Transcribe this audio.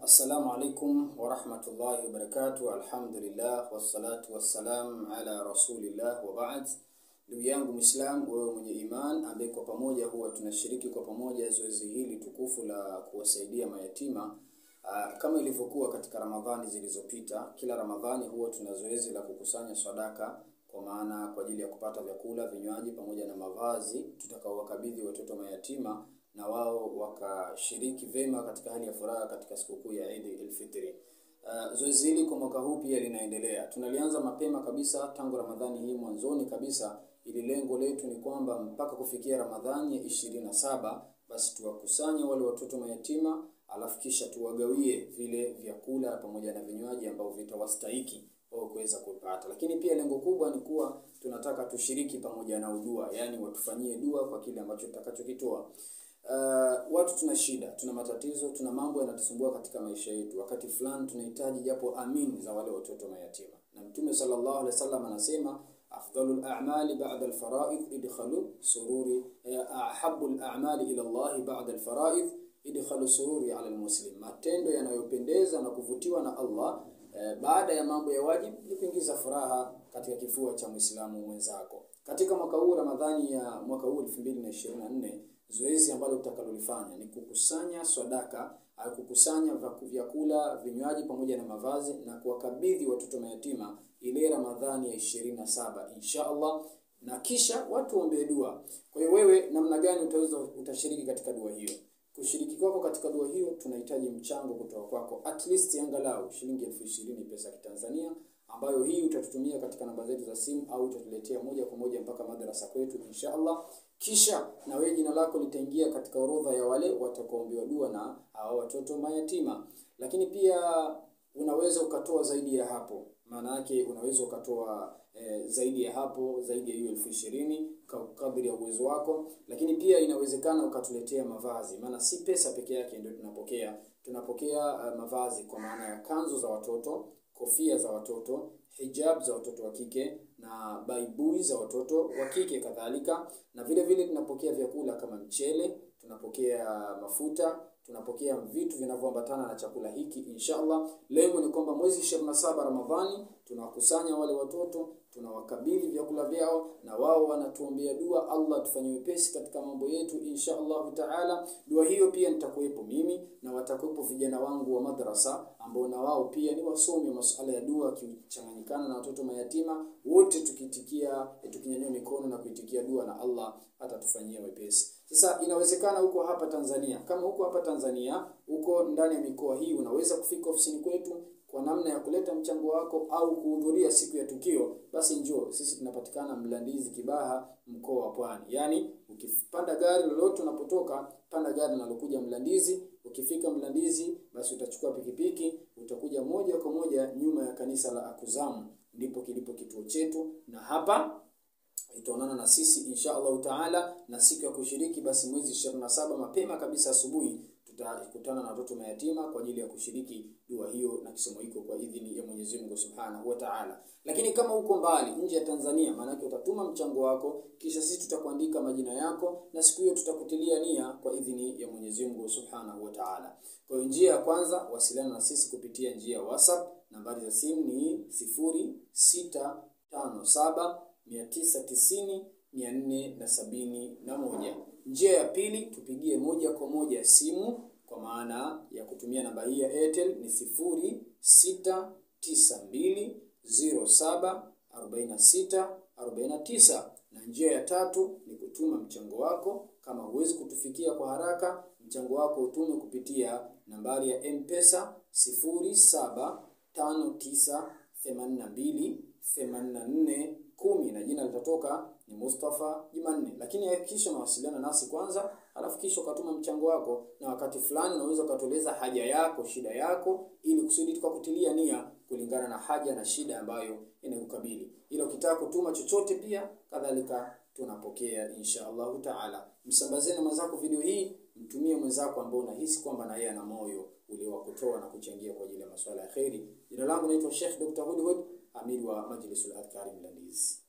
Assalamu alaikum warahmatullahi wabarakatuh. Alhamdulillah wassalatu wassalam ala rasulillah wa ba'd. Ndugu yangu Muislam, wewe mwenye iman ambaye kwa pamoja huwa tunashiriki kwa pamoja zoezi hili tukufu la kuwasaidia mayatima. Aa, kama ilivyokuwa katika Ramadhani zilizopita, kila Ramadhani huwa tuna zoezi la kukusanya sadaka kwa maana kwa ajili ya kupata vyakula, vinywaji pamoja na mavazi tutakaowakabidhi watoto mayatima na wao wakashiriki vema katika hali ya furaha katika sikukuu ya Eid al-Fitr. Uh, zoezi hili kwa mwaka huu pia linaendelea. Tunalianza mapema kabisa tangu Ramadhani hii mwanzoni kabisa, ili lengo letu ni kwamba mpaka kufikia Ramadhani ya ishirini na saba basi tuwakusanye wale watoto mayatima, alafu kisha tuwagawie vile vyakula pamoja na vinywaji ambavyo vitawastahiki wao kuweza kupata. Lakini pia lengo kubwa ni kuwa tunataka tushiriki pamoja na udua, yaani watufanyie dua kwa kile ambacho tutakachokitoa. Uh, watu tuna shida, tuna matatizo, tuna mambo yanatusumbua katika maisha yetu. Wakati fulani tunahitaji japo amin za wale watoto mayatima, na Mtume sallallahu alaihi wasallam anasema afdalul a'mali ba'da al-fara'id idkhalu sururi ahabul a'mali ila Allah ba'da al-fara'id idkhalu sururi ala al-muslim, matendo yanayopendeza na kuvutiwa na Allah eh, baada ya mambo ya wajibu ni kuingiza furaha katika kifua cha Muislamu mwenzako. Katika mwaka huu Ramadhani ya mwaka huu 2024 zoezi ambalo tutakalolifanya ni kukusanya sadaka au kukusanya vyakula, vinywaji pamoja na mavazi na kuwakabidhi watoto mayatima ile Ramadhani ya ishirini na saba insha Allah, na kisha watu ombee dua. Kwa hiyo wewe, namna gani utaweza utashiriki katika dua hiyo? Kushiriki kwako katika dua hiyo, tunahitaji mchango kutoka kwako, at least angalau shilingi elfu ishirini pesa ya Kitanzania, ambayo hii utatutumia katika namba zetu za simu au utatuletea moja kwa moja mpaka madrasa kwetu insha Allah kisha na wewe jina lako litaingia katika orodha ya wale watakaoombewa dua na hao watoto mayatima. Lakini pia unaweza ukatoa zaidi ya hapo, maana yake unaweza ukatoa e, zaidi ya hapo, zaidi ya hiyo elfu ishirini kadri ya uwezo wako. Lakini pia inawezekana ukatuletea mavazi, maana si pesa peke yake ndio tunapokea. Tunapokea uh, mavazi kwa maana ya kanzu za watoto, kofia za watoto, hijab za watoto wa kike na baibui za watoto wa kike kadhalika, na vile vile tunapokea vyakula kama mchele, tunapokea mafuta, tunapokea vitu vinavyoambatana na chakula hiki inshallah. Lengo ni kwamba mwezi 27 Ramadhani tunawakusanya wale watoto, tunawakabidhi vyakula vyao, na wao wanatuombea dua, Allah tufanye wepesi katika mambo yetu insha Allah taala. Dua hiyo pia nitakuwepo mimi na watakuwepo vijana wangu wa madrasa ambao na wao pia ni wasomi masuala ya dua, kichanganyikana na watoto mayatima, wote tukitikia, tukinyanyua mikono na kuitikia dua, na Allah atatufanyia wepesi. Sasa inawezekana huko hapa Tanzania, kama huko hapa Tanzania, huko ndani ya mikoa hii, unaweza kufika ofisini kwetu kwa namna ya kuleta mchango wako au kuhudhuria siku ya tukio, basi njoo. Sisi tunapatikana Mlandizi, Kibaha, mkoa wa Pwani. Yaani ukipanda gari lolote unapotoka, panda gari linalokuja Mlandizi. Ukifika Mlandizi, basi utachukua pikipiki, utakuja moja kwa moja nyuma ya kanisa la Akuzamu, ndipo kilipo kituo chetu, na hapa itaonana na sisi insha Allahu taala. Na siku ya kushiriki basi mwezi 27 mapema kabisa asubuhi tutakutana na watoto mayatima kwa ajili ya kushiriki dua hiyo na kisomo hiko kwa idhini ya Mwenyezi Mungu Subhanahu wa Ta'ala. Lakini kama uko mbali nje ya Tanzania, maanake utatuma mchango wako, kisha sisi tutakuandika majina yako na siku hiyo tutakutilia nia kwa idhini ya Mwenyezi Mungu Subhanahu wa Ta'ala. Kwa hiyo njia ya kwanza, wasiliana na sisi kupitia njia ya WhatsApp. Nambari za simu ni 0657 990 471. Njia ya pili tupigie moja kwa moja simu kwa maana ya kutumia namba hii ya Airtel ni sifuri sita tisa mbili ziro saba arobaini na sita arobaini na tisa. Na njia ya tatu ni kutuma mchango wako. Kama huwezi kutufikia kwa haraka, mchango wako utume kupitia nambari ya M-Pesa sifuri saba tano tisa themanini na mbili themanini na nne kumi na jina litatoka ni Mustafa Jumanne. Lakini hakikisha unawasiliana nasi kwanza, alafu kisha ukatuma mchango wako, na wakati fulani unaweza ukatueleza haja yako, shida yako, ili kusudi tukakutilia nia kulingana na haja na shida ambayo inakukabili. Ila ukitaka kutuma chochote pia kadhalika tunapokea insha Allahu taala. Msambazeni mwenzako video hii, mtumie mwenzako ambao unahisi kwamba na yeye ana moyo ule wa kutoa na kuchangia kwa ajili ya masuala ya kheri. Jina langu naitwa Sheikh Dr. Hudhud, amiri wa Majlisul Adhkari Mlandizi.